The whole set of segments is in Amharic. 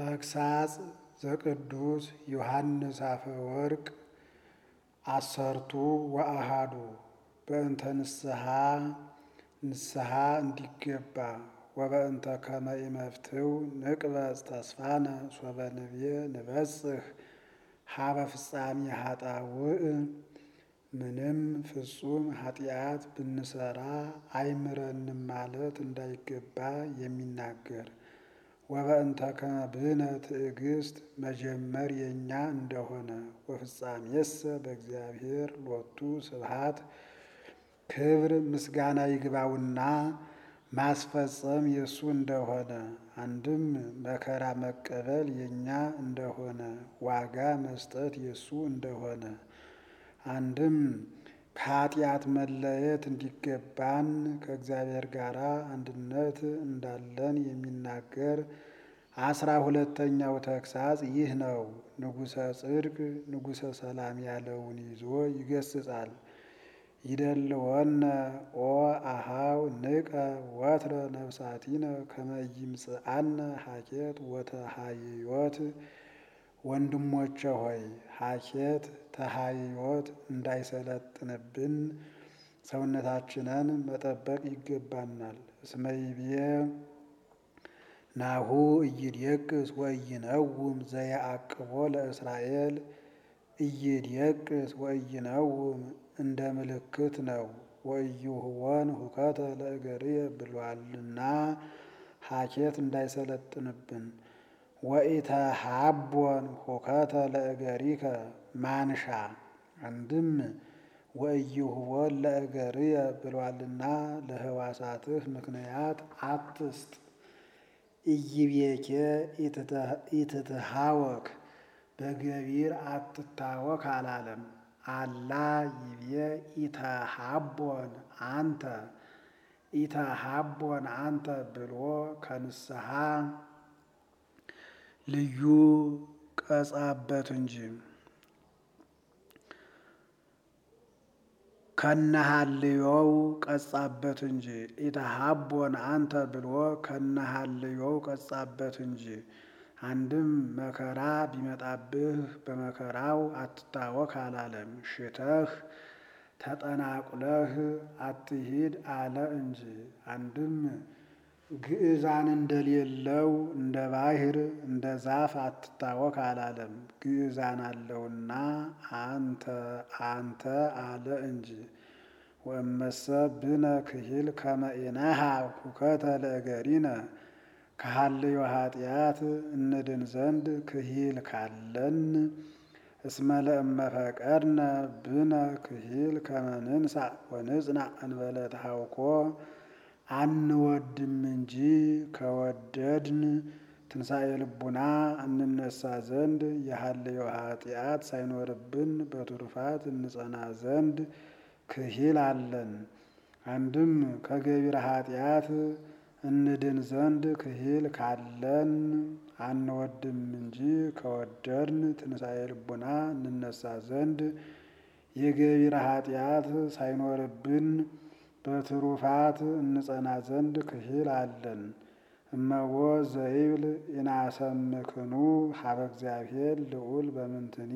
ተግሳጽ ዘቅዱስ ዮሐንስ አፈወርቅ አሰርቱ ወአሃዱ በእንተ ንስሐ ንስሐ እንዲገባ ወበእንተ ከመ ኢመፍትው ንቅበጽ ተስፋነ ሶበ ንቤ ንበጽሕ ሀበ ፍጻሜ ኃጣውእ ምንም ፍጹም ኃጢአት ብንሰራ አይምረንም ማለት እንዳይገባ የሚናገር ወበእንተ ከመ ብነ ትዕግስት መጀመር የእኛ እንደሆነ ወፍጻሜሰ በእግዚአብሔር ሎቱ ስብሐት ክብር ምስጋና ይግባውና ማስፈጸም የእሱ እንደሆነ አንድም መከራ መቀበል የእኛ እንደሆነ ዋጋ መስጠት የእሱ እንደሆነ አንድም ከኃጢአት መለየት እንዲገባን ከእግዚአብሔር ጋር አንድነት እንዳለን የሚናገር አስራ ሁለተኛው ተግሳጽ ይህ ነው። ንጉሠ ጽድቅ ንጉሠ ሰላም ያለውን ይዞ ይገስጻል። ይደልወነ ኦ አሃው ንቀ ወትረ ነፍሳቲነ ከመ ይምጽአነ ሀኬት ወተሃይዮት ወንድሞቼ ሆይ ሀኬት ተሃይዮት እንዳይሰለጥንብን ሰውነታችንን መጠበቅ ይገባናል። እስመ ይቤ ናሁ ኢይድየቅስ ወኢይነውም ዘየአቅቦ ለእስራኤል ኢይድየቅስ ወኢይነውም እንደ ምልክት ነው። ወኢይሁወን ሁከተ ለእገርየ ብሏልና ሀኬት እንዳይሰለጥንብን ወኢተሃቦን ሁከተ ለእገሪከ ማንሻ አንድም ወኢይሁወን ለእገርየ ብሏልና ለህዋሳትህ ምክንያት አትስጥ። ኢይቤኬ ኢትትሃወክ በገቢር አትታወክ አላለም። አላ ይቤ ኢተሃቦን አንተ ኢተሃቦን አንተ ብሎ ከንስሐ ልዩ ቀጻበት እንጂ ከነሃልዮው ቀጻበት እንጂ ኢተሃቦን አንተ ብሎ ከነሃልዮው ቀጻበት እንጂ። አንድም መከራ ቢመጣብህ በመከራው አትታወክ አላለም። ሽተህ ተጠናቁለህ አትሂድ አለ እንጂ። አንድም ግዕዛን እንደሌለው እንደ ባሕር እንደ ዛፍ አትታወክ አላለም። ግዕዛን አለውና አንተ አንተ አለ እንጂ። ወእመሰ ብነ ክሂል ከመ ኢነሃብ ሁከተ ለእገሪነ ከሃልዮ ኃጢአት እንድን ዘንድ ክሂል ካለን እስመ ለእመ ፈቀድነ ብነ ክሂል ከመ ንንሣእ ወንጽናዕ እንበለ ተሐውኮ አንወድም እንጂ ከወደድን ትንሣኤ ልቡና እንነሳ ዘንድ የሃልዮ ኃጢአት ሳይኖርብን በቱርፋት እንጸና ዘንድ ክሂል አለን። አንድም ከገቢረ ኃጢአት እንድን ዘንድ ክሂል ካለን አንወድም እንጂ ከወደድን ትንሣኤ ልቡና እንነሳ ዘንድ የገቢረ ኃጢአት ሳይኖርብን በትሩፋት እንጸና ዘንድ ክሂል አለን። እመቦ ዘይብል ኢናሰምክኑ ሀበ እግዚአብሔር ልዑል በምንትኒ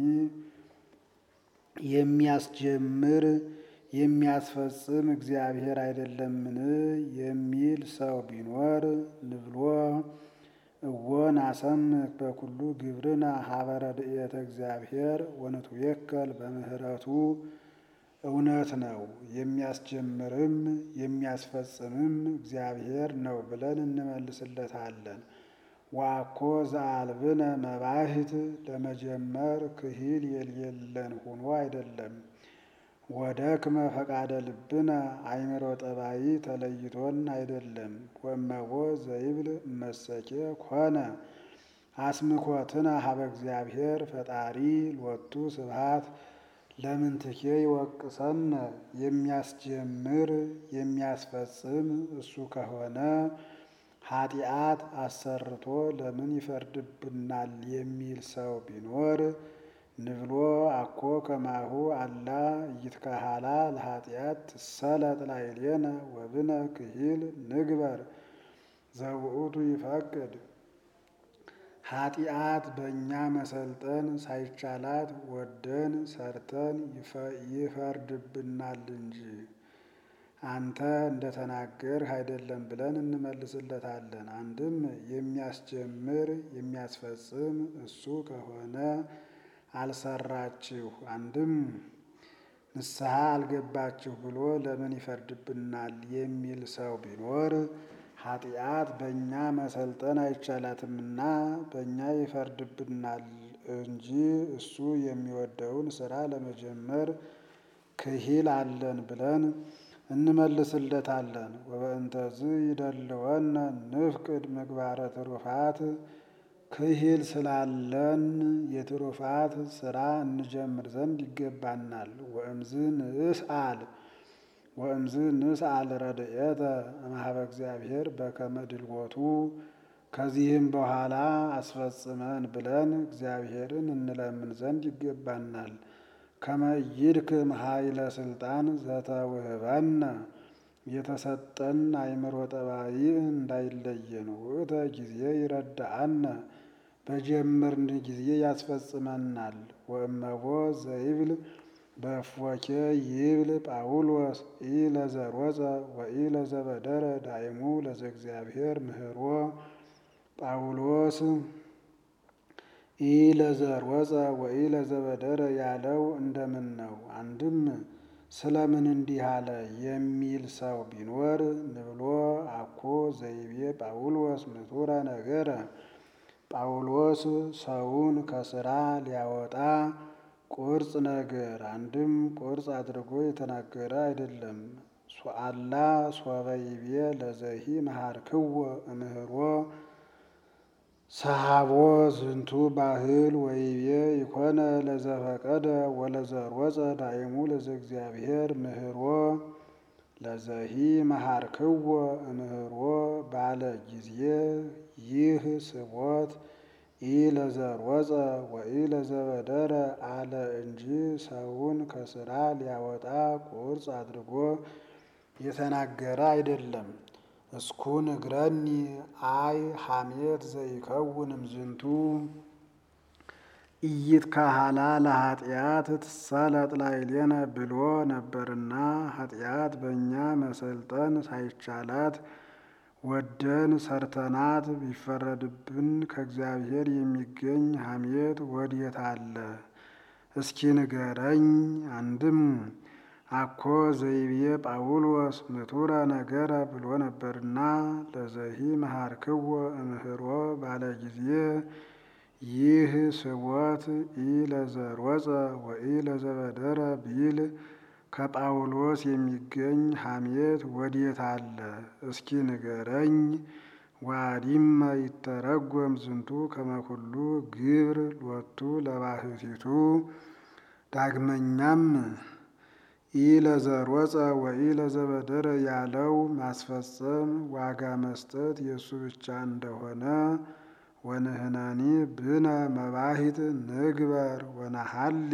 የሚያስጀምር የሚያስፈጽም እግዚአብሔር አይደለምን የሚል ሰው ቢኖር ንብሎ እወ ናሰምክ በኩሉ ግብርነ ሀበ ረድኤተ እግዚአብሔር ወንትዌከል በምህረቱ እውነት ነው። የሚያስጀምርም የሚያስፈጽምም እግዚአብሔር ነው ብለን እንመልስለታለን። ዋኮ ዘአልብነ መባሂት ለመጀመር ክሂል የሌለን ሆኖ አይደለም። ወደክመ ፈቃደ ልብነ አእምሮ ጠባይ ተለይቶን አይደለም። ወእመቦ ዘይብል እመሰኬ ኮነ አስምኮትነ ሀበ እግዚአብሔር ፈጣሪ ሎቱ ስብሐት ለምንትኬ ይወቅሰነ የሚያስጀምር የሚያስፈጽም እሱ ከሆነ ኃጢአት አሰርቶ ለምን ይፈርድብናል የሚል ሰው ቢኖር ንብሎ አኮ ከማሁ አላ ኢይትካሃላ ለኃጢአት ትሰለጥ ላዕሌነ ወብነ ክሂል ንግበር ዘውእቱ ይፈቅድ ኃጢአት በእኛ መሰልጠን ሳይቻላት ወደን ሰርተን ይፈርድብናል እንጂ አንተ እንደተናገርህ አይደለም ብለን እንመልስለታለን። አንድም የሚያስጀምር የሚያስፈጽም እሱ ከሆነ አልሰራችሁ፣ አንድም ንስሐ አልገባችሁ ብሎ ለምን ይፈርድብናል የሚል ሰው ቢኖር ኃጢአት በእኛ መሰልጠን አይቻላትምና በእኛ ይፈርድብናል እንጂ እሱ የሚወደውን ስራ ለመጀመር ክሂል አለን ብለን እንመልስለታለን። ወበእንተዝ ይደልወነ ንፍቅድ ምግባረ ትሩፋት ክሂል ስላለን የትሩፋት ስራ እንጀምር ዘንድ ይገባናል። ወእምዝ ንስአል ወእምዝ ንስአል ረድኤተ እምኀበ እግዚአብሔር በከመ ድልወቱ ከዚህም በኋላ አስፈጽመን ብለን እግዚአብሔርን እንለምን ዘንድ ይገባናል። ከመ ይድክም ኃይለ ስልጣን ዘተውህበነ የተሰጠን አእምሮ ጠባይ እንዳይለየን ውእተ ጊዜ ይረዳአነ በጀመርን ጊዜ ያስፈጽመናል። ወእመቦ ዘይብል በእፎኬ ይብል ጳውሎስ ኢ ለዘሮጸ ወኢ ለዘበደረ ዳይሙ ለዘእግዚአብሔር ምህሮ ጳውሎስ ኢ ለዘሮጸ ወኢ ለዘበደረ ያለው እንደምን ነው? አንድም ስለምን እንዲህ አለ የሚል ሰው ቢኖር ንብሎ አኮ ዘይቤ ጳውሎስ ምቱረ ነገረ ጳውሎስ ሰውን ከስራ ሊያወጣ ቁርጽ ነገር አንድም ቁርጽ አድርጎ የተናገረ አይደለም። ሱአላ ሶበይቤ ለዘሂ መሃርክዎ እምህሮ ሰሃቦ ዝንቱ ባህል ወይቤ ይኮነ ለዘፈቀደ ወለዘሮጸ ዳይሙ ለዘእግዚአብሔር ምህሮ ለዘሂ መሃርክዎ እምህሮ ባለ ጊዜ ይህ ስቦት ኢ ለዘሮጸ ወኢ ለዘበደረ አለ እንጂ ሰውን ከስራ ሊያወጣ ቁርጽ አድርጎ የተናገረ አይደለም። እስኩ ንግረኒ አይ ሐሜት ዘይከውን እምዝንቱ ኢይትካህላ ለኃጢአት ትሳለጥ ላዕሌነ ብሎ ነበርና ኃጢአት በእኛ መሰልጠን ሳይቻላት ወደን ሰርተናት ቢፈረድብን ከእግዚአብሔር የሚገኝ ሐሜት ወዴት አለ? እስኪ ንገረኝ። አንድም አኮ ዘይቤ ጳውሎስ ምቱረ ነገረ ብሎ ነበርና ለዘሂ መሃርክዎ እምህሮ ባለ ጊዜ ይህ ስቦት ኢ ለዘሮጸ ወኢ ለዘበደረ ቢል ከጳውሎስ የሚገኝ ሐሜት ወዴት አለ? እስኪ ንገረኝ። ዋዲመ ይተረጎም ዝንቱ ከመኩሉ ግብር ሎቱ ለባህቲቱ ዳግመኛም ኢ ለዘሮጸ ወኢ ለዘበደረ ያለው ማስፈጸም ዋጋ መስጠት የእሱ ብቻ እንደሆነ ወንህናኒ ብነ መባሂት ንግበር ወነሐሊ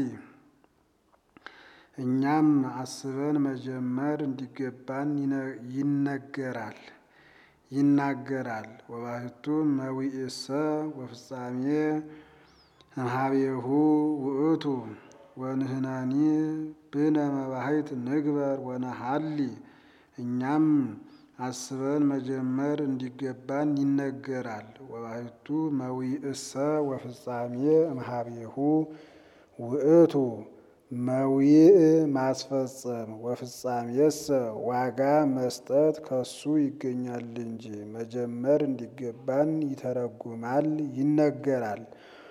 እኛም አስበን መጀመር እንዲገባን ይነገራል ይናገራል። ወባህቱ መዊእሰ ወፍጻሜ እምኀቤሁ ውእቱ ወንህናኒ ብነ መባሂት ንግበር ወነሐሊ እኛም አስበን መጀመር እንዲገባን ይነገራል። ወባህቱ መዊእሰ ወፍጻሜ እምኀቤሁ ውእቱ መዊእ ማስፈጸም ወፍጻሜሰ ዋጋ መስጠት ከሱ ይገኛል እንጂ መጀመር እንዲገባን ይተረጉማል ይነገራል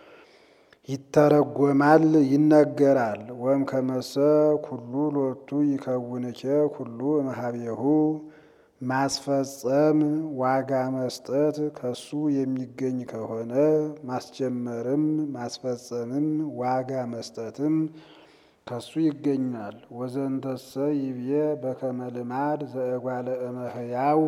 ይተረጎማል ይነገራል። ወም ከመሰ ኩሉ ሎቱ ይከውንኬ ኩሉ እምኀቤሁ ማስፈጸም ዋጋ መስጠት ከሱ የሚገኝ ከሆነ ማስጀመርም ማስፈጸምም ዋጋ መስጠትም ከሱ ይገኛል። ወዘንተሰ ይብዬ በከመ ልማድ ዘእጓለ እመሕያው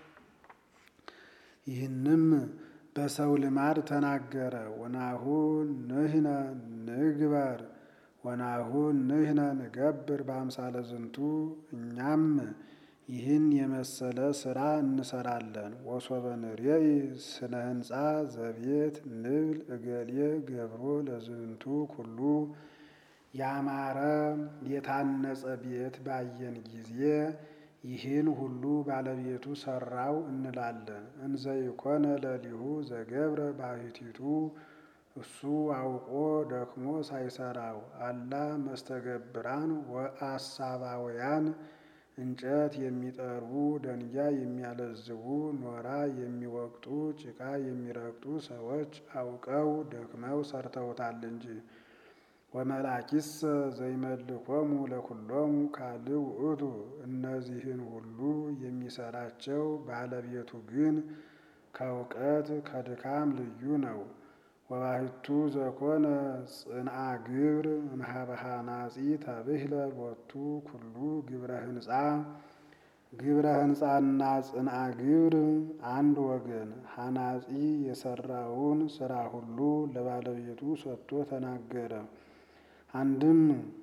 ይህንም በሰው ልማድ ተናገረ። ወናሁ ንሕነ ንግበር ወናሁ ንሕነ ንገብር በአምሳለ ዝንቱ እኛም ይህን የመሰለ ስራ እንሰራለን። ወሶበ ንሬኢ ስነ ህንፃ ዘቤት ንብል እገሌ ገብሮ ለዝንቱ ኩሉ ያማረ የታነጸ ቤት ባየን ጊዜ ይህን ሁሉ ባለቤቱ ሰራው እንላለን። እንዘ ይኮነ ለሊሁ ዘገብረ ባሕቲቱ እሱ አውቆ ደክሞ ሳይሰራው አላ መስተገብራን ወአሳባውያን እንጨት የሚጠርቡ ደንጋይ የሚያለዝቡ ኖራ የሚወቅጡ ጭቃ የሚረግጡ ሰዎች አውቀው ደክመው ሰርተውታል እንጂ። ወመላኪሰ ዘይመልኮሙ ለኩሎሙ ካልእ ውእቱ እነዚህን ሁሉ የሚሰራቸው ባለቤቱ ግን ከእውቀት ከድካም ልዩ ነው። ወባሕቱ ዘኮነ ጽንአ ግብር እምኀበ ሐናጺ ተብህለ ሎቱ ኩሉ ግብረ ህንፃ ግብረ ህንፃና ጽንአ ግብር አንድ ወገን። ሐናጺ የሰራውን ስራ ሁሉ ለባለቤቱ ሰጥቶ ተናገረ። አንድም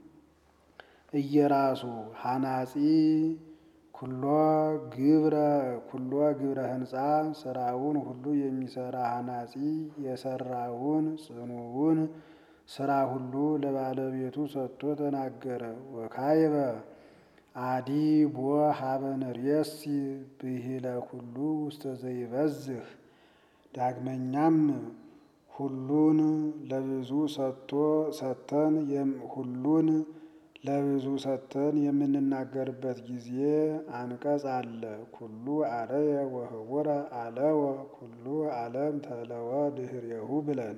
እየራሱ ሐናጺ ኩሎ ግብረ ኩሎ ግብረ ህንፃ ስራውን ሁሉ የሚሰራ ሐናጺ የሰራውን ጽኑውን ስራ ሁሉ ለባለቤቱ ሰጥቶ ተናገረ። ወካይበ አዲ ቦ ሀበ ንርእሲ ብሂለ ኩሉ ውስተ ዘይበዝህ ዳግመኛም ሁሉን ለብዙ ሰጥቶ ሰጥተን ሁሉን ለብዙ ሰጥተን የምንናገርበት ጊዜ አንቀጽ አለ። ኩሉ አለየ ወህቡረ አለወ ኩሉ ዓለም ተለወ ድህሬሁ ብለን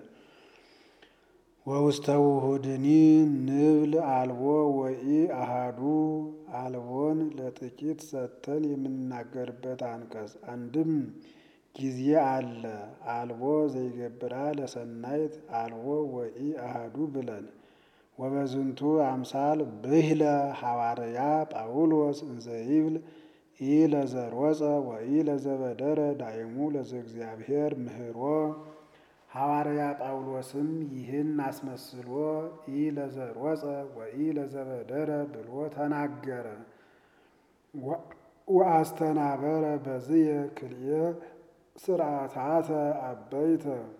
ወውስተ ውሁድኒ ንብል አልቦ ወኢ አሃዱ አልቦን ለጥቂት ሰጥተን የምንናገርበት አንቀጽ አንድም ጊዜ አለ። አልቦ ዘይገብራ ለሰናይት አልቦ ወኢ አሃዱ ብለን ወበዝንቱ አምሳል ብህለ ሐዋርያ ጳውሎስ እንዘይብል ኢ ለዘሮጸ ወኢ ለዘበደረ ዳይሙ ለዘእግዚአብሔር ምህሮ ሐዋርያ ጳውሎስም ይህን አስመስሎ ኢ ለዘሮጸ ወኢ ለዘበደረ ብሎ ተናገረ። ወአስተናበረ በዝየ ክልኤ ስርዓታተ አበይተ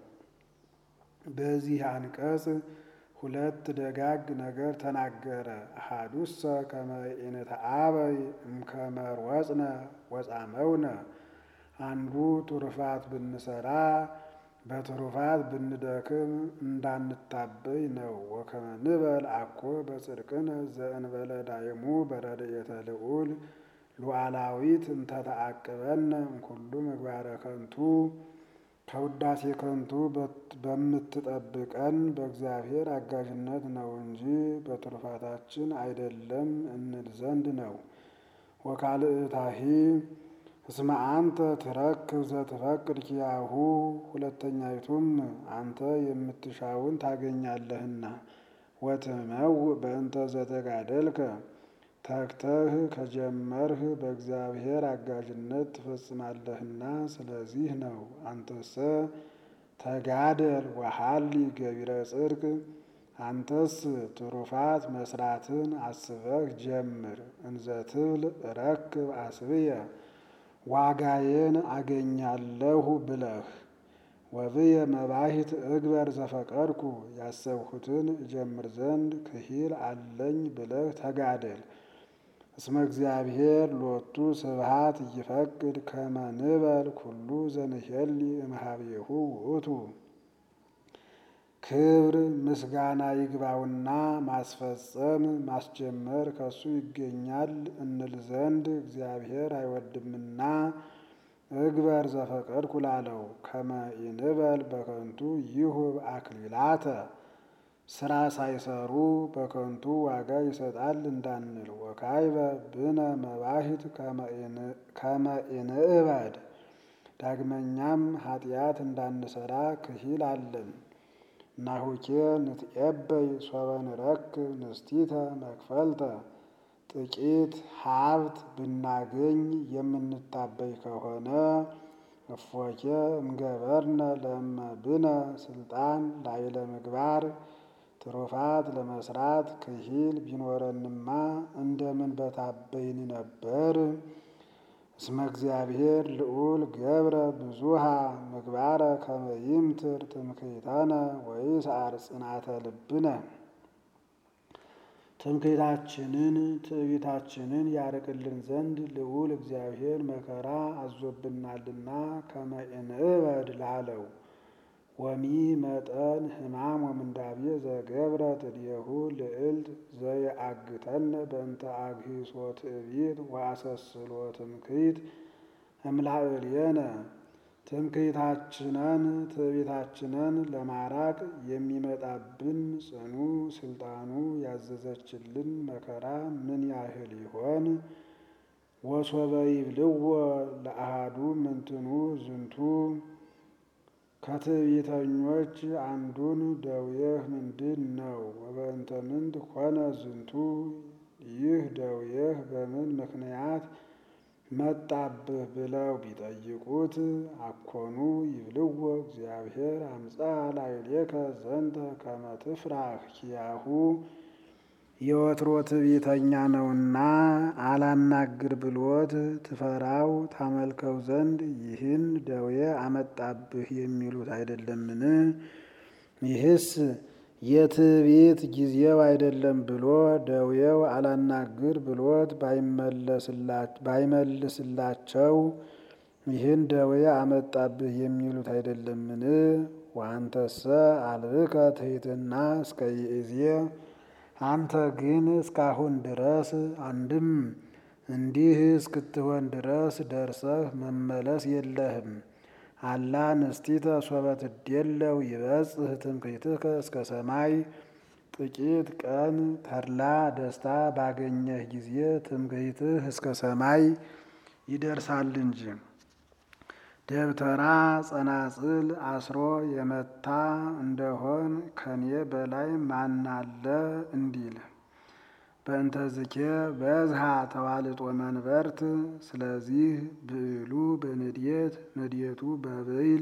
በዚህ አንቀጽ ሁለት ደጋግ ነገር ተናገረ። አሐዱሰ ከመ ኢንተአበይ እምከመ ሮጽነ ወጻመውነ አንዱ ትሩፋት ብንሰራ በትሩፋት ብንደክም እንዳንታበይ ነው። ወከመ ንበል አኮ በጽድቅነ ዘእንበለ ዳይሙ በረድኤተ ልዑል ሉዓላዊት እንተ ተዓቅበነ እምኩሉ ምግባረ ከንቱ ከውዳሴ ከንቱ በምትጠብቀን በእግዚአብሔር አጋዥነት ነው እንጂ በትሩፋታችን አይደለም እንል ዘንድ ነው። ወካልእታሂ እስመ አንተ ትረክብ ዘትፈቅድ ኪያሁ ሁለተኛይቱም አንተ የምትሻውን ታገኛለህና ወትመውእ በእንተ ዘተጋደልከ ተግተህ ከጀመርህ በእግዚአብሔር አጋዥነት ትፈጽማለህና ስለዚህ ነው። አንተሰ ተጋደል ወሐሊ ገቢረ ጽድቅ አንተስ ትሩፋት መስራትን አስበህ ጀምር። እንዘ ትብል ረክብ አስብየ ዋጋዬን አገኛለሁ ብለህ ወብየ መባሂት እግበር ዘፈቀድኩ ያሰብሁትን እጀምር ዘንድ ክሂል አለኝ ብለህ ተጋደል። እስመ እግዚአብሔር ሎቱ ስብሃት ይፈቅድ ከመ ንበል ኩሉ ዘንሄሊ እምኀቤሁ ውእቱ ክብር ምስጋና ይግባውና ማስፈጸም ማስጀመር ከሱ ይገኛል እንል ዘንድ እግዚአብሔር አይወድምና እግበር ዘፈቀድኩ ላለው ከመ ኢንበል በከንቱ ይሁብ አክሊላተ ስራ ሳይሰሩ በከንቱ ዋጋ ይሰጣል እንዳንል። ወካይበ ብነ መባሂት ከመ ኢንእበድ ዳግመኛም ኃጢአት እንዳንሰራ ክሂል አለን። ናሁኬ ንትዔበይ ሶበ ንረክብ ንስቲተ መክፈልተ ጥቂት ሀብት ብናገኝ የምንታበይ ከሆነ እፎኬ እምገበርነ ለእመ ብነ ስልጣን ላዕለ ምግባር ትሩፋት ለመስራት ክሂል ቢኖረንማ እንደምን በታበይን ነበር። እስመ እግዚአብሔር ልዑል ገብረ ብዙሃ ምግባረ ከመ ይምትር ትምክህተነ ወይስዓር ጽናተ ልብነ ትምክህታችንን ትዕቢታችንን ያርቅልን ዘንድ ልዑል እግዚአብሔር መከራ አዞብናልና ከመ እንእበድ ላለው ወሚ መጠን ሕማም ወምንዳቤ ዘገብረ ትድየሁ ልዕልት ዘየአግተነ በእንተ አግሂሶ ትዕቢት ወአሰስሎ ትምክህት እምላዕልየነ ትምክህታችንን ትዕቢታችንን ለማራቅ የሚመጣብን ጽኑ ስልጣኑ ያዘዘችልን መከራ ምን ያህል ይሆን? ወሶበ ይብልዎ ለአሃዱ ምንትኑ ዝንቱ ከትዕቢተኞች አንዱን ደዌህ ምንድን ነው? ወበእንተ ምንት ኮነ ዝንቱ ይህ ደዌህ በምን ምክንያት መጣብህ ብለው ቢጠይቁት አኮኑ ይብልዎ እግዚአብሔር አምፃ ላዕሌከ ዘንተ ከመ ትፍራህ ኪያሁ የወትሮ ትዕቢተኛ ነውና አላናግር ብሎት ትፈራው ታመልከው ዘንድ ይህን ደዌ አመጣብህ የሚሉት አይደለምን? ይህስ የትዕቢት ጊዜው አይደለም ብሎ ደዌው አላናግር ብሎት ባይመልስላቸው ይህን ደዌ አመጣብህ የሚሉት አይደለምን? ወአንተሰ አልብከ ትሕትና እስከ ይእዜ አንተ ግን እስካሁን ድረስ አንድም እንዲህ እስክትሆን ድረስ ደርሰህ መመለስ የለህም። አላ ንስቲተ ሶበ ትዴለው ይበጽሕ ትምክህትከ እስከ ሰማይ ጥቂት ቀን ተድላ ደስታ ባገኘህ ጊዜ ትምክህትህ እስከ ሰማይ ይደርሳል እንጂ። ደብተራ ጸናጽል አስሮ የመታ እንደሆን ከኔ በላይ ማናለ እንዲል በእንተዝኬ በዝሃ ተዋልጦ መንበርት። ስለዚህ ብዕሉ በንዴት ንዴቱ በብዕል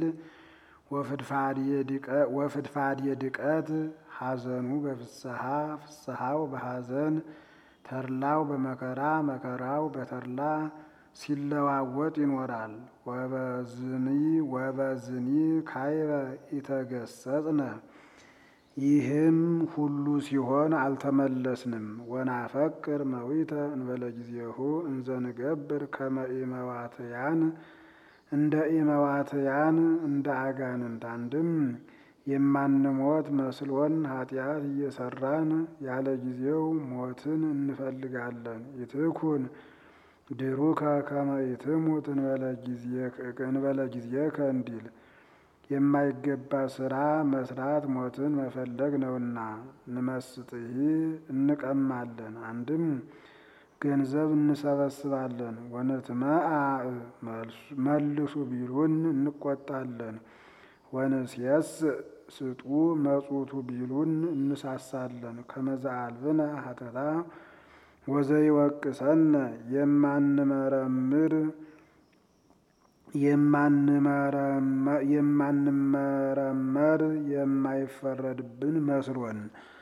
ወፍድፋድየ ድቀት ሐዘኑ በፍስሐ ፍስሐው በሐዘን ተድላው በመከራ መከራው በተድላ ሲለዋወጥ ይኖራል። ወበዝኒ ወበዝኒ ካይበ ኢተገሰጽነ ይህም ሁሉ ሲሆን አልተመለስንም። ወናፈቅር መዊተ እንበለ ጊዜሁ እንዘንገብር ከመ ኢመዋትያን እንደ ኢመዋትያን እንደ አጋንንት አንድም የማንሞት መስሎን ኃጢአት እየሰራን ያለ ጊዜው ሞትን እንፈልጋለን። ይትኩን ድሩከ ከመ ኢትሙት እንበለ ጊዜከ እንዲል የማይገባ ስራ መስራት ሞትን መፈለግ ነውና። ንመስጥሂ እንቀማለን፣ አንድም ገንዘብ እንሰበስባለን። ወንትመአ መልሱ ቢሉን እንቆጣለን። ወንስየስ ስጡ መጹቱ ቢሉን እንሳሳለን። ከመዛአልብነ ሀተታ ወዘይወቅሰነ የማንመረምር የማንመረመር የማይፈረድብን መስሎን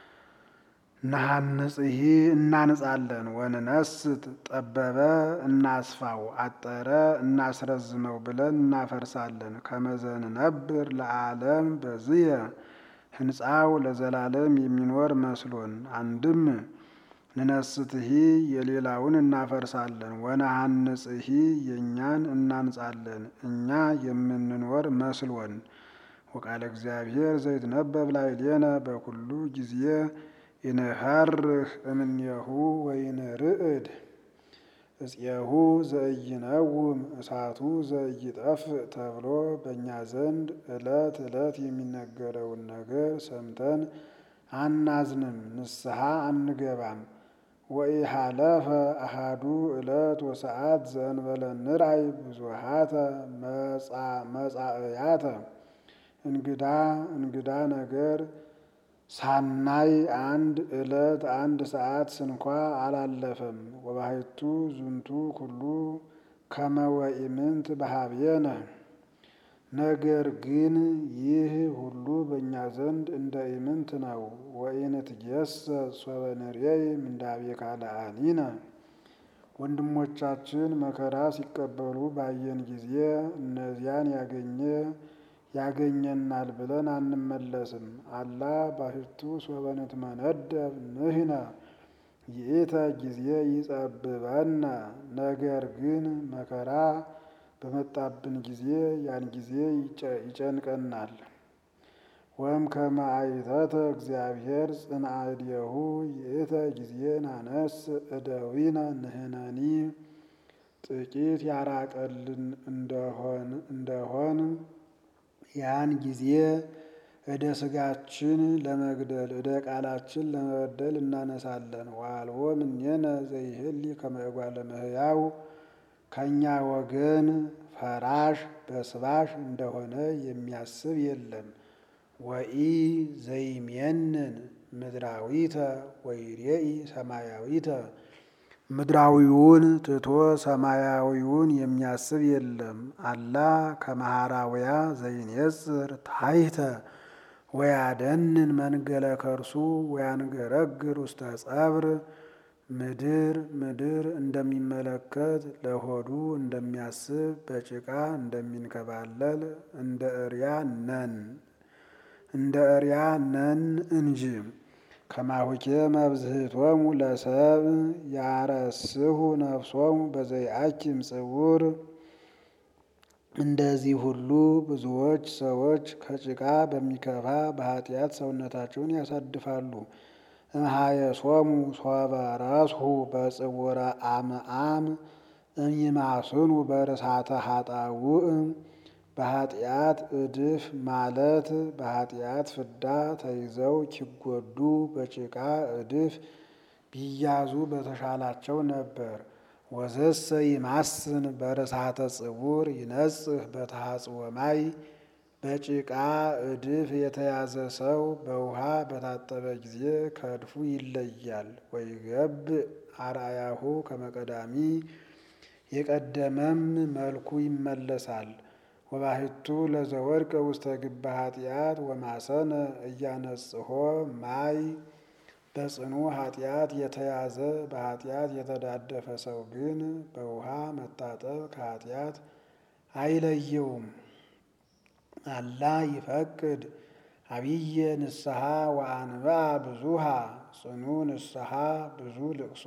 ናሃንጽሂ እናንጻለን። ወንነስት ጠበበ እናስፋው አጠረ እናስረዝመው ብለን እናፈርሳለን። ከመዘንነብር ለዓለም በዝየ ህንፃው ለዘላለም የሚኖር መስሎን አንድም ንነስትሂ የሌላውን እናፈርሳለን። ወነሐንጽሂ የእኛን እናንጻለን እኛ የምንኖር መስሎን። ወቃለ እግዚአብሔር ዘይትነበብ ላዕሌነ በኩሉ ጊዜ ይንሐርህ እምኔሁ ወይንርዕድ እፄሁ ዘኢይነውም እሳቱ ዘኢይጠፍእ ተብሎ በእኛ ዘንድ ዕለት ዕለት የሚነገረውን ነገር ሰምተን አናዝንም፣ ንስሐ አንገባም። ወኢሃለፈ አሃዱ ዕለት ወሰዓት ዘእንበለ ንርአይ ብዙሃተ መጻእያተ እንግዳ እንግዳ ነገር ሳናይ አንድ ዕለት አንድ ሰዓት ስንኳ አላለፈም። ወባሕቱ ዝንቱ ኩሉ ከመ ወኢምንት በኀቤነ ነገር ግን ይህ ሁሉ በእኛ ዘንድ እንደ ኢምንት ነው። ወኢንትጌሰ ሶበ ንሬይ ምንዳቤ ካልአኒነ ወንድሞቻችን መከራ ሲቀበሉ ባየን ጊዜ እነዚያን ያገኘ ያገኘናል ብለን አንመለስም። አላ ባሕቱ ሶበ ንትመነደብ ንሕነ ይእተ ጊዜ ይጸብበነ። ነገር ግን መከራ በመጣብን ጊዜ ያን ጊዜ ይጨንቀናል። ወም ከመ አይተተ እግዚአብሔር ጽንዐ እዴሁ ይእተ ጊዜ ናነስ እደዊነ ንሕነኒ ጥቂት ያራቀልን እንደሆን እንደሆን ያን ጊዜ እደ ሥጋችን ለመግደል እደ ቃላችን ለመበደል እናነሳለን። ዋልዎ እምኔነ ዘይህሊ ከመ እጓለ እመሕያው ከእኛ ወገን ፈራሽ በስባሽ እንደሆነ የሚያስብ የለም። ወኢ ዘይሜንን ምድራዊተ ወይሬኢ ሰማያዊተ ምድራዊውን ትቶ ሰማያዊውን የሚያስብ የለም። አላ ከመሃራውያ ዘይኔጽር ታሕተ ወያደንን መንገለ ከርሱ ወያንገረግር ውስተ ጸብር ምድር ምድር እንደሚመለከት ለሆዱ እንደሚያስብ በጭቃ እንደሚንከባለል እንደ እርያ ነን እንደ እርያ ነን እንጂ። ከማሁኬ መብዝህቶሙ ለሰብ ያረስሁ ነፍሶሙ በዘይአኪም ጽውር እንደዚህ ሁሉ ብዙዎች ሰዎች ከጭቃ በሚከፋ በኃጢአት ሰውነታቸውን ያሳድፋሉ። እምሃየሶሙ ሶበ ረስሁ በጽውረ አምአም እሚማስኑ በርሳተ ኃጣውእ በኃጢአት እድፍ ማለት በኃጢአት ፍዳ ተይዘው ኪጎዱ በጭቃ እድፍ ቢያዙ በተሻላቸው ነበር። ወዘሰ ይማስን በርሳተ ጽውር ይነጽህ በተሐጽወ ማይ በጭቃ እድፍ የተያዘ ሰው በውሃ በታጠበ ጊዜ ከእድፉ ይለያል። ወይገብእ አርአያሁ ከመቀዳሚ የቀደመም መልኩ ይመለሳል። ወባሕቱ ለዘወድቀ ውስተ ግበ ኃጢአት ወማሰነ እያነጽሖ ማይ በጽኑ ኃጢአት የተያዘ በኃጢአት የተዳደፈ ሰው ግን በውሃ መታጠብ ከኃጢአት አይለየውም። አላ ይፈቅድ አብየ ንስሐ ወአንብአ ብዙሃ ጽኑ ንስሐ ብዙ ልቅሶ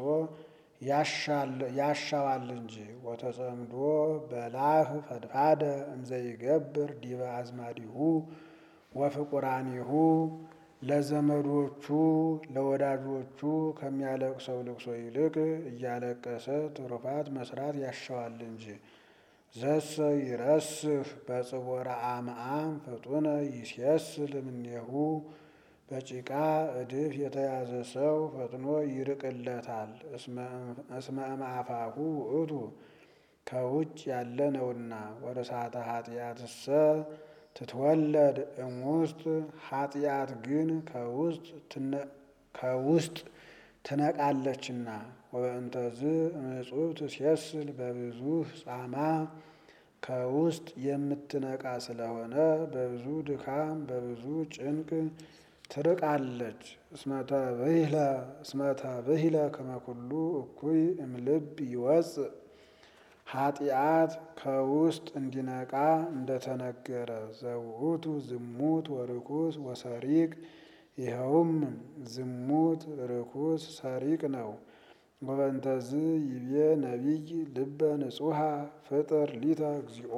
ያሻዋል እንጂ። ወተጸምዶ በላህ ፈድፋደ እምዘይገብር ዲበ አዝማዲሁ ወፍቁራኒሁ ለዘመዶቹ ለወዳጆቹ ከሚያለቅሰው ልቅሶ ይልቅ እያለቀሰ ትሩፋት መስራት ያሻዋል እንጂ። ዘሰ ይረስህ በጽቦረ አምአም ፍጡነ ይሴስል እምኔሁ በጭቃ እድፍ የተያዘ ሰው ፈጥኖ ይርቅለታል። እስመ እምአፋሁ ውእቱ ከውጭ ያለ ነውና። ወርሳተ ኃጢአትሰ ትትወለድ እሙስጥ ኃጢአት ግን ከውስጥ ትነቃለችና። ወበእንተዝ እምዕጹብ ትሴስል በብዙህ ጻማ ከውስጥ የምትነቃ ስለሆነ በብዙ ድካም በብዙ ጭንቅ ትርቃለች። እስመተ ብሂለ ከመኩሉ እኩይ እምልብ ይወፅእ ኃጢአት ከውስጥ እንዲነቃ እንደተነገረ ዘውእቱ ዝሙት ወርኩስ ወሰሪቅ ይኸውም ዝሙት ርኩስ ሰሪቅ ነው። ወበእንተዝ ይቤ ነቢይ ልበ ንጹሐ ፍጥር ሊተ እግዚኦ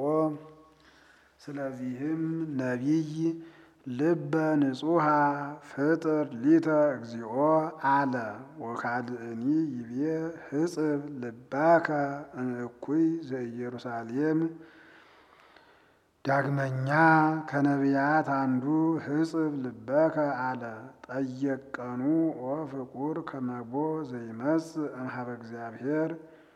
ስለዚህም ነቢይ ልበ ንጹሐ ፍጥር ሊተ እግዚኦ አለ። ወካልእኒ ይቤ ህጽብ ልባከ እምእኩይ ዘኢየሩሳሌም ዳግመኛ ከነቢያት አንዱ ህጽብ ልበከ አለ። ጠየቀኑ ኦ ፍቁር ከመቦ ዘይመጽእ እምኀበ እግዚአብሔር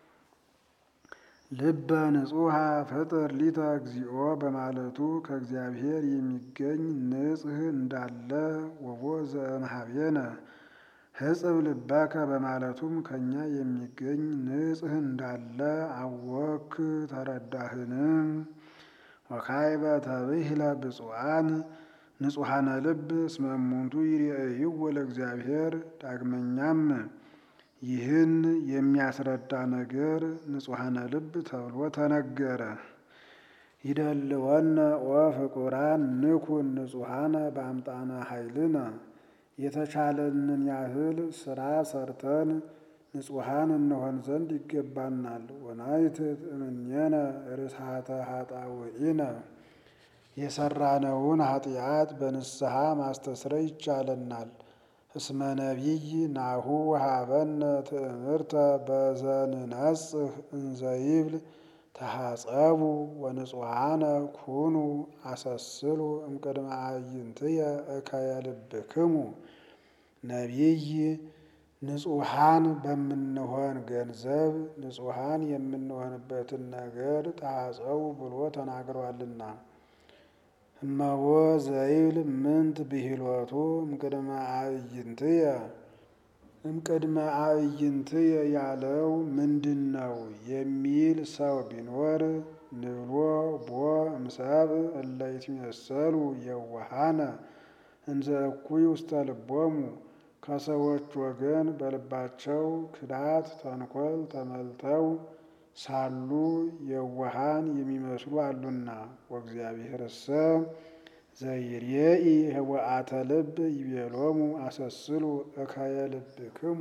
ልበ ንጹሐ ፍጥር ሊተ እግዚኦ በማለቱ ከእግዚአብሔር የሚገኝ ንጽሕ እንዳለ ወቦ ዘእምኀቤነ ህጽብ ልበከ በማለቱም ከእኛ የሚገኝ ንጽሕ እንዳለ አወክ ተረዳህን? ወካዕበ ተብሂለ ብፁዓን ንጹሐነ ልብ እስመ እሙንቱ ይሬእይዎ ለእግዚአብሔር ዳግመኛም ይህን የሚያስረዳ ነገር ንጹሐነ ልብ ተብሎ ተነገረ። ይደልወነ ወፍቁራን ንኩን ንጹሐነ በአምጣነ ኃይልነ የተቻለንን ያህል ስራ ሰርተን ንጹሐን እንሆን ዘንድ ይገባናል። ወናይትት እምኔነ ርስሐተ ኃጣውኢነ የሰራነውን ኃጢአት በንስሐ ማስተስረይ ይቻለናል። እስመ ነቢይ ናሁ ወሀበነ ትእምርተ በዘንነጽህ እንዘይብል ተሐጸቡ ወንጹሐነ ኩኑ አሰስሉ እምቅድመ አዕይንትየ እከየ ልብክሙ። ነቢይ ንጹሐን በምንሆን ገንዘብ ንጹሐን የምንሆንበትን ነገር ተሐጸቡ ብሎ ተናግሯልና። እመዎ ዘይብል ምንት ብሂሎቱ እምቅድመ አዕይንትየ እምቅድመ አዕይንትየ ያለው ምንድን ነው የሚል ሰው ቢኖር ንብሎ ቦ እምሰብእ እለ ይትሜሰሉ የዋሃነ እንዘ እኩይ ውስተ ልቦሙ ከሰዎች ወገን በልባቸው ክዳት ተንኮል ተመልተው ሳሉ የዋሃን የሚመስሉ አሉና። ወእግዚአብሔርሰ ዘይሬኢ ህወአተ ልብ ይቤሎሙ አሰስሉ እከየ ልብክሙ።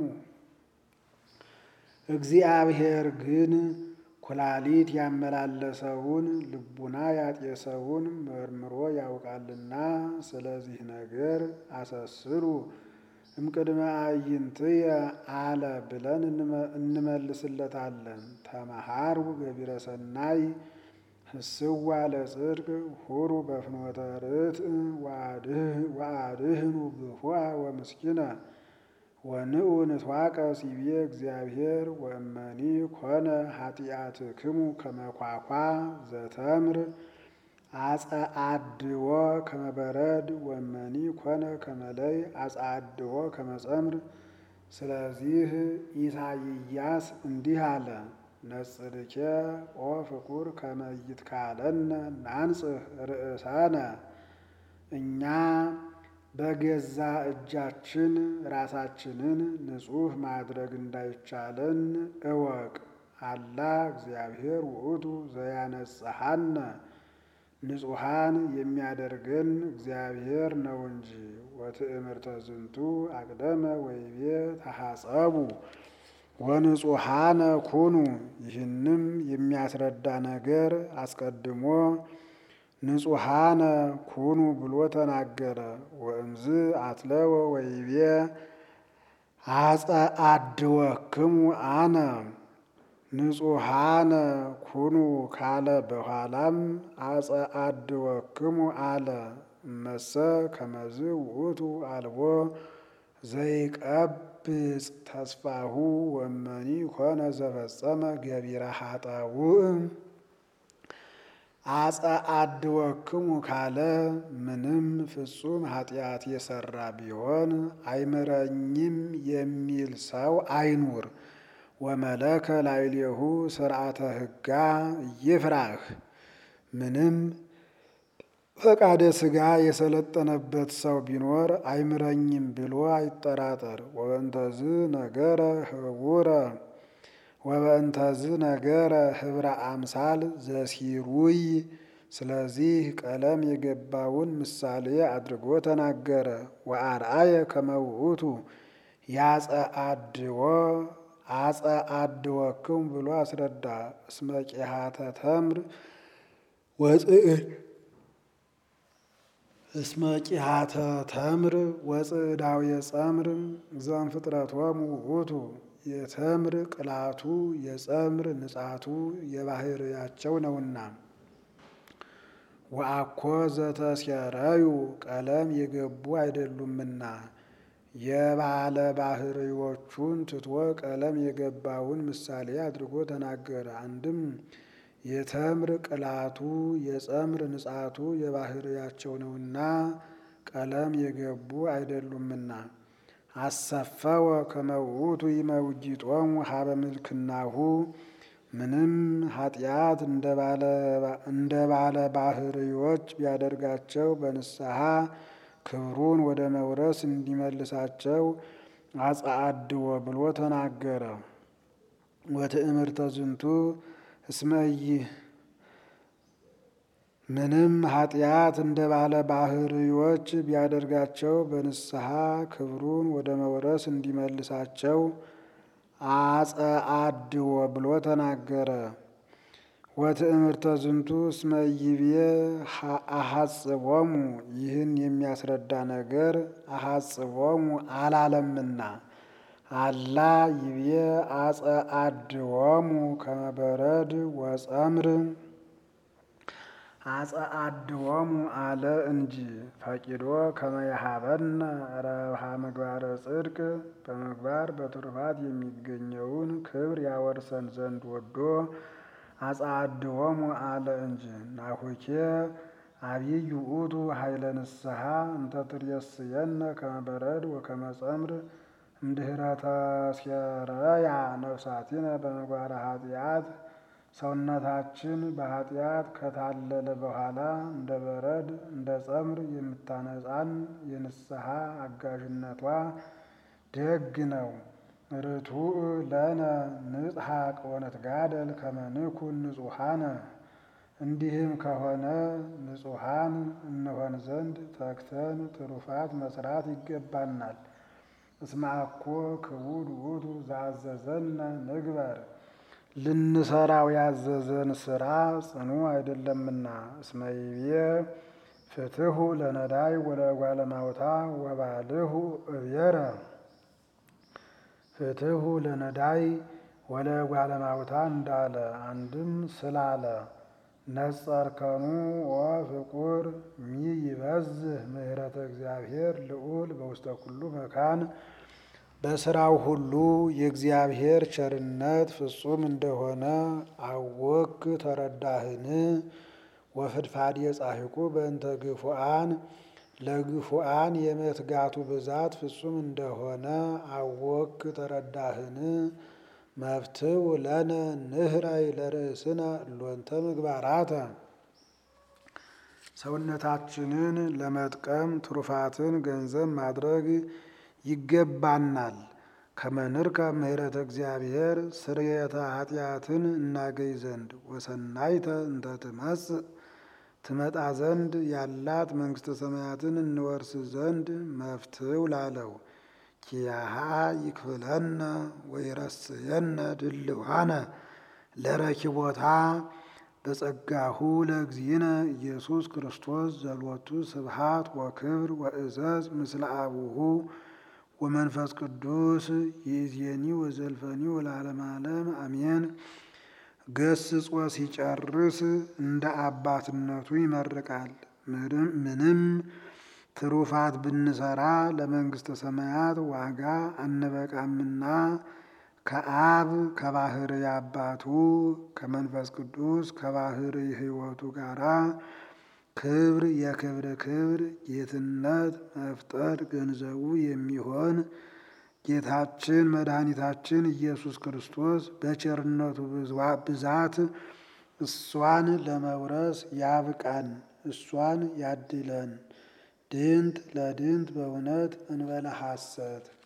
እግዚአብሔር ግን ኩላሊት ያመላለሰውን ልቡና ያጤሰውን መርምሮ ያውቃልና ስለዚህ ነገር አሰስሉ እምቅድመ አዕይንትየ አለ ብለን እንመልስለታለን። ተመሃሩ ገቢረ ሰናይ ህስዋ ለጽድቅ ሁሩ በፍኖተ ርትዕ ወአድህኑ ብሁአ ወምስኪነ ወንዑ ንትዋቀስ ይቤ እግዚአብሔር ወእመኒ ኮነ ኃጢአትክሙ ከመኳኳ ዘተምር አጸአድዎ ከመበረድ ወመኒ ኮነ ከመለይ አጸአድዎ ከመጸምር። ስለዚህ ኢሳይያስ እንዲህ አለ፣ ነጽርኬ ኦ ፍቁር ከመይት ካለነ ናንጽህ ርእሳነ። እኛ በገዛ እጃችን ራሳችንን ንጹሕ ማድረግ እንዳይቻለን እወቅ። አላ እግዚአብሔር ውእቱ ዘያነጽሐነ ንጹሐን የሚያደርገን እግዚአብሔር ነው እንጂ። ወትእምርተ ዝንቱ አቅደመ ወይቤ ተሐጸቡ ወንጹሐነ ኩኑ። ይህንም የሚያስረዳ ነገር አስቀድሞ ንጹሐነ ኩኑ ብሎ ተናገረ። ወእምዝ አትለወ ወይቤ አጸአድወክሙ አነ ንጹሐነ ኩኑ ካለ በኋላም አጸአድወክሙ አለ። እመሰ ከመዝ ውእቱ አልቦ ዘይቀብጽ ተስፋሁ ወመኒ ኮነ ዘፈጸመ ገቢረ ኃጣውእ። አጸአድወክሙ ካለ ምንም ፍጹም ኃጢአት የሰራ ቢሆን አይምረኝም የሚል ሰው አይኑር። ወመለከ ላዕሌሁ ስርዓተ ሕጋ ይፍራህ። ምንም ፈቃደ ሥጋ የሰለጠነበት ሰው ቢኖር አይምረኝም ብሎ አይጠራጠር። ወበእንተዝ ነገረ ህቡረ ወበእንተዝ ነገረ ህብረ አምሳል ዘሲሩይ። ስለዚህ ቀለም የገባውን ምሳሌ አድርጎ ተናገረ። ወአርአየ ከመ ውእቱ ያጸአድዎ አጸአድወክሙ ብሎ አስረዳ። እስመ ቂሃተ ተምር ወጽዕድ እስመ ቂሃተ ተምር ወጽዕዳው የጸምር ዘእምፍጥረቶሙ ውእቱ የተምር ቅላቱ የጸምር ንጻቱ የባህርያቸው ነውና። ወአኮ ዘተሴረዩ ቀለም የገቡ አይደሉምና የባለ ባህርዮቹን ትቶ ቀለም የገባውን ምሳሌ አድርጎ ተናገረ። አንድም የተምር ቅላቱ የጸምር ንጻቱ የባህርያቸው ነውና ቀለም የገቡ አይደሉምና። አሰፈወ ከመ ውእቱ ይመውጂጦሙ ሀበ ምልክናሁ ምንም ኃጢአት እንደ ባለ ባህርዮች ቢያደርጋቸው በንስሐ ክብሩን ወደ መውረስ እንዲመልሳቸው አጽአድዎ ብሎ ተናገረ። ወትእምርተ ዝንቱ እስመይ ምንም ኃጢአት እንደ ባለ ባህርዮች ቢያደርጋቸው በንስሐ ክብሩን ወደ መውረስ እንዲመልሳቸው አጸአድዎ ብሎ ተናገረ። ወትእምርተ ዝንቱ እስመ ይቤ አሐጽቦሙ ይህን የሚያስረዳ ነገር አሐጽቦሙ አላለምና አላ ይቤ አጸአድዎሙ ከመበረድ ወጸምር አጸአድዎሙ አለ እንጂ ፈቂዶ ከመያሃበነ ረብሃ ምግባረ ጽድቅ በምግባር በትሩፋት የሚገኘውን ክብር ያወርሰን ዘንድ ወዶ አጸአድዎሙ አለ እንጂ ናሁኬ አብይ ውእቱ ኃይለ ንስሐ እንተ ትሬስየነ ከመበረድ ወከመ ጸምር እምድኅረ ተሴረያ ነፍሳቲነ በምግባረ ኃጢአት ሰውነታችን በኃጢአት ከታለለ በኋላ እንደ በረድ እንደ ጸምር የምታነጻን የንስሐ አጋዥነቷ ደግ ነው። ርቱዕ ለነ ንጽሐቅ ወነትጋደል ከመ ንኩን ንጹሐነ እንዲህም ከሆነ ንጹሐን እንሆን ዘንድ ተግተን ትሩፋት መስራት ይገባናል። እስመ አኮ ክቡድ ውእቱ ዘአዘዘነ ንግበር ልንሰራው ያዘዘን ስራ ጽኑ አይደለምና። እስመ ይቤ ፍትሑ ለነዳይ ወለእጓለ እማውታ ወባልሑ እብየረ ፍትሑ ለነዳይ ወለእጓለ እማውታ እንዳለ አንድም ስላለ ነጸርከኑ ወፍቁር ሚይበዝህ ምሕረተ እግዚአብሔር ልዑል በውስተ ኩሉ መካን በስራው ሁሉ የእግዚአብሔር ቸርነት ፍጹም እንደሆነ አወክ ተረዳህን? ወፍድፋድ የጻሕቁ በእንተ ግፉአን ለግፉአን የመትጋቱ ብዛት ፍጹም እንደሆነ አወክ ተረዳህን? መፍትው ለነ ንህራይ ለርእስነ እሎንተ ምግባራተ ሰውነታችንን ለመጥቀም ትሩፋትን ገንዘብ ማድረግ ይገባናል። ከመንርከ ምሕረተ እግዚአብሔር ስርየተ ኃጢአትን እናገኝ ዘንድ ወሰናይተ እንተ ትመጽእ ትመጣ ዘንድ ያላት መንግሥተ ሰማያትን እንወርስ ዘንድ መፍትው ላለው ኪያሃ ይክፍለነ ወይረስየነ ድልዋነ ለረኪቦታ በጸጋሁ ለእግዚእነ ኢየሱስ ክርስቶስ ዘሎቱ ስብሃት ወክብር ወእዘዝ ምስለ አቡሁ ወመንፈስ ቅዱስ ይእዜኒ ወዘልፈኒ ወለዓለመ ዓለም አሜን። ገስጾ ሲጨርስ እንደ አባትነቱ ይመርቃል። ምንም ትሩፋት ብንሰራ ለመንግሥተ ሰማያት ዋጋ አንበቃምና ከአብ ከባህር አባቱ ከመንፈስ ቅዱስ ከባህር ሕይወቱ ጋራ ክብር የክብር ክብር ጌትነት መፍጠር ገንዘቡ የሚሆን ጌታችን መድኃኒታችን ኢየሱስ ክርስቶስ በቸርነቱ ብዛት እሷን ለመውረስ ያብቃን፣ እሷን ያድለን። ድንት ለድንት በእውነት እንበለ ሐሰት